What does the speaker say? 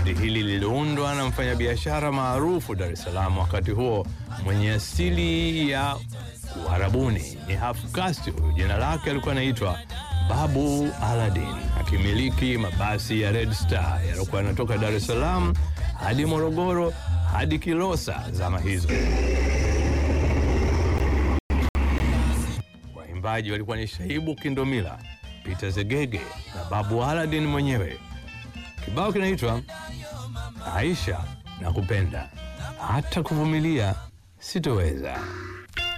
Bendi hili liliundwa na mfanyabiashara maarufu Dar es Salaam wakati huo mwenye asili ya Uarabuni, ni half caste. Jina lake alikuwa anaitwa Babu Aladdin, akimiliki mabasi ya Red Star yaliokuwa yanatoka Dar es Salaam hadi Morogoro hadi Kilosa zama hizo. Waimbaji walikuwa ni Shaibu Kindomila, Peter Zegege na Babu Aladdin mwenyewe. Kibao kinaitwa Aisha na kupenda hata kuvumilia sitoweza.